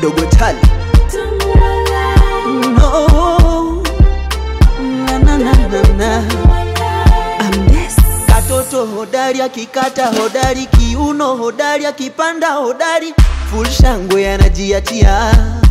dogo tali no. na, na, na, na, na. Katoto hodari akikata hodari, kiuno hodari akipanda hodari, full shangwe anajiachia.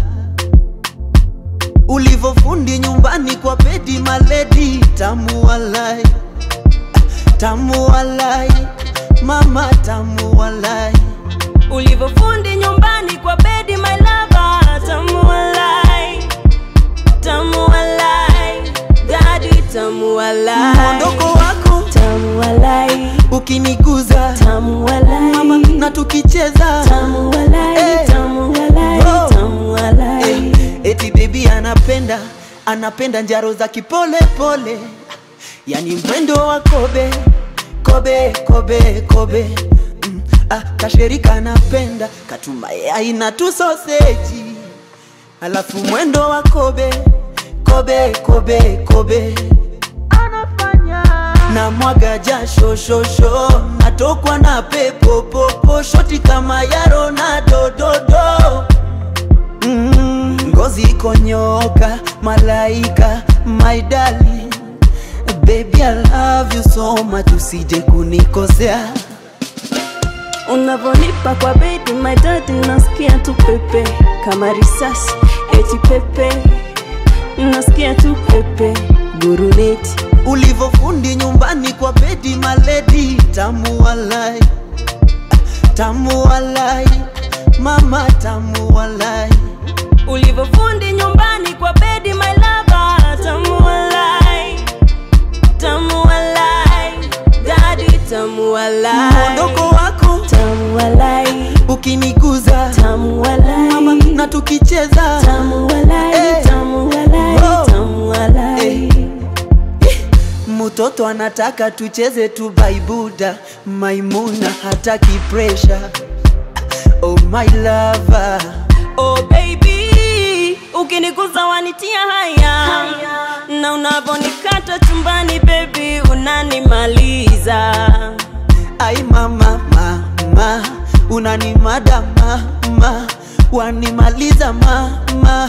Ulivofundi nyumbani kwa bedi maledi, tamu walai, tamu walai, mama tamu walai. ulivyofundi nyumbani kwa bedi my lover tamu walai tamu walai dadi tamu walai Mwondoko wako tamu walai ukiniguza tamu walai mama, na tukicheza tamu walai Eh. tamu walai Oh. tamu walai Eh, eti baby anapenda anapenda njaro za kipole pole, yani mwendo wa kobe kobe kobe kobe mm, ah, kasherika anapenda katumaya na tu soseji, alafu mwendo wa kobe kobe kobe kobe anafanya na mwaga jasho shosho natokwa na pepo popo shoti kama ya Ronaldo dodo Mm, ngozi ikonyoka malaika my darling baby I love you so much usije kunikosea Unavonipa kwa bedi my daddy nasikia tu pepe kama risasi eti pepe nasikia tu pepe guruneti ulivofundi nyumbani kwa bedi maledi tamu walai tamu walai mama tamu walai ulivyofundi nyumbani kwa bedi my lover tamu walai tamu walai dadi tamu walai mwondoko wako tamu walai ukiniguza tamu walai mama na tukicheza tamu walai Eh. tamu walai Oh. tamu walai Mtoto anataka tucheze tu baibuda, Maimuna hataki pressure. Oh my lover, Oh baby, ukiniguza wanitia haya na unavonikata chumbani baby unanimaliza ai mama mama, unanimada mama, wanimaliza mama.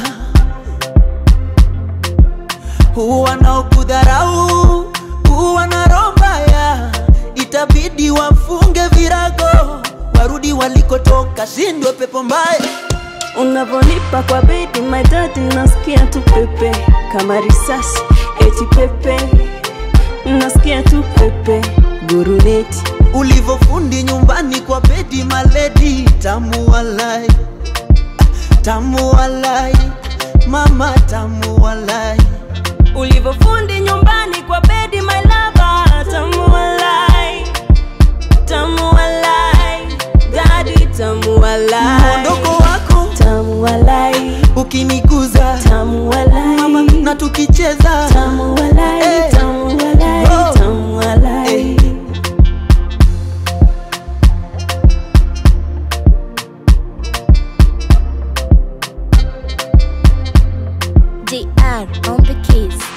Wanaokudharau wana roho mbaya, itabidi wafunge virago, warudi walikotoka, shindwe pepo mbaya. unavonipa kwa bedi my daddy nasikia tu pepe kama risasi eti pepe nasikia tu pepe guruneti ulivofundi nyumbani kwa bedi maledi tamu walai tamu walai mama tamu walai ulivyofundi nyumbani kwa bedi my lover tamu walai tamu walai dadi tamu walai mwondoko wako tamu walai ukiniguza tamu walai mama na tukicheza tamu walai Eh. tamu walai Oh. tamu walai Eh. DR on the keys.